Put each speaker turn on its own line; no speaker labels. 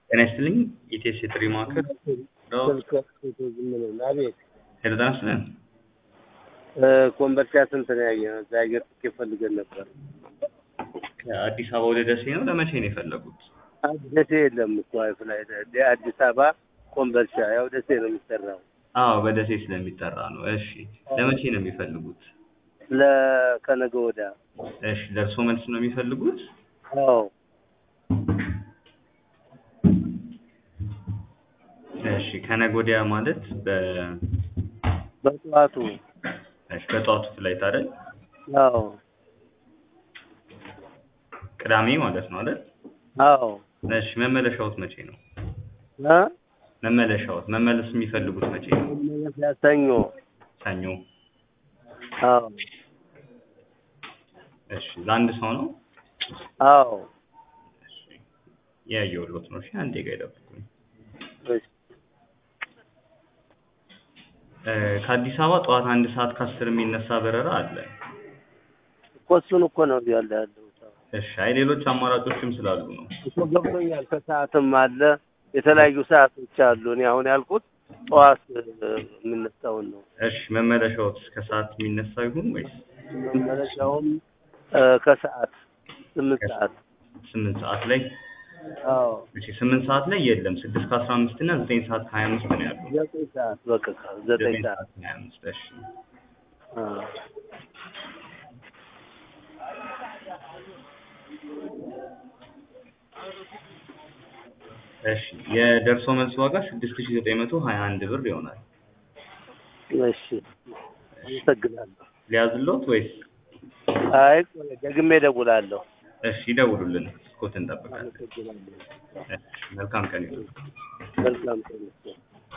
ጤና ይስጥልኝ ኢቴስ የጥሪ ማዕከል
ስልክ ዝም ነው። አቤት
ሄሎ ጤና ይስጥልን
ኮምቦልቻ ስንት ነው ያየነው? እዛ አየር ትኬት ፈልገን ነበር።
ከአዲስ አበባ ወደ ደሴ ነው ለመቼ ነው የፈለጉት
ደሴ የለም እኮ ፍላይ አዲስ አበባ ኮምቦልቻ፣ ያው ደሴ ነው የሚሰራው።
አዎ በደሴ ስለሚጠራ ነው እሺ ለመቼ ነው የሚፈልጉት
ለከነገ ወዳ
እሺ ደርሶ መልስ ነው የሚፈልጉት
አዎ
እሺ ከነገ ወዲያ ማለት በ
በጠዋቱ
እሺ በጠዋቱ ፍላይት አይደል
አዎ
ቅዳሜ ማለት ነው አይደል
አዎ
እሺ መመለሻዎት መቼ ነው
እ
መመለሻዎት መመለስ የሚፈልጉት መቼ ነው
መመለሻ ሰኞ
ሰኞ
አዎ
እሺ ለአንድ ሰው ነው
አዎ
እሺ ያየሁልዎት ነው እሺ አንዴ ጋር ይጠብቁኝ
እሺ
እ ከአዲስ አበባ ጠዋት አንድ ሰዓት ከአስር የሚነሳ በረራ አለ
እኮ እሱን እኮ ነው ያለ ያለው
እሺ አይ ሌሎች አማራጮችም ስላሉ ነው
እኮ ገብቶኛል። ከሰዓትም አለ የተለያዩ ሰዓቶች አሉ። እኔ አሁን ያልኩት ጠዋት የምነሳውን ነው።
እሺ መመለሻዎት እስከ ሰዓት የሚነሳ ይሁን ወይስ
መመለሻውም እ ከሰዓት ስምንት ሰዓት
ስምንት ሰዓት ላይ
አዎ
እሺ ስምንት ሰዓት ላይ የለም ስድስት ከአስራ አምስት እና ዘጠኝ ሰዓት ከሀያ አምስት ነው ያለው
ዘጠኝ ሰዓት በቃ ዘጠኝ ሰዓት
ከሀያ አምስት እሺ
አዎ
እሺ የደርሶ መልስ ዋጋ ስድስት ሺህ ዘጠኝ መቶ ሀያ አንድ ብር ይሆናል
እሺ አመሰግናለሁ።
ሊያዝልዎት ወይስ
አይ ቆይ ደግሜ እደውላለሁ።
እሺ ይደውሉልን እስኮት እንጠብቃለን
አመሰግናለሁ።
እሺ መልካም ቀን ይሁን
መልካም ቀን